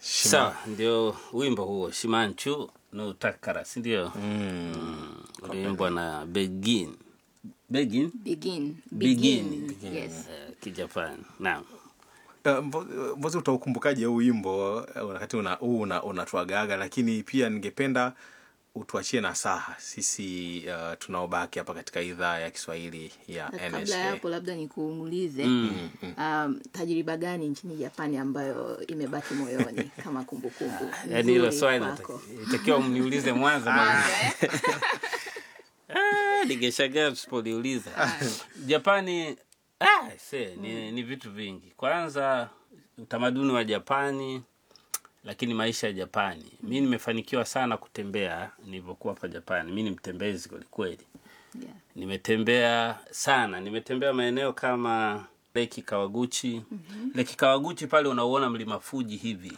sawa ndio wimbo huo shimanchu no takara si ndio mm. uliimbwa na begin begin begin begin yes Eh, kijapani naam Uh, Mvo- Mvozi, utaukumbukaje huu wimbo uh, wakati una, huu una, unatuagaga, lakini pia ningependa utuachie nasaha sisi uh, tunaobaki hapa katika idhaa ya Kiswahili ya Na kabla ya NSA. hapo labda nikuulize um, tajriba gani nchini japani ambayo imebaki moyoni kama kumbukumbu yaani hilo nzuri swali kwako? itakiwa mniulize mwanzo na- Ah, ningeshangaa tusipoliuliza japani ah, se, ni, ni vitu vingi kwanza utamaduni wa japani lakini maisha ya japani mi nimefanikiwa sana kutembea nilivyokuwa hapa japani mi ni mtembezi kwelikweli Yeah. nimetembea sana nimetembea maeneo kama leki kawaguchi mm-hmm. leki kawaguchi pale unauona mlima fuji hivi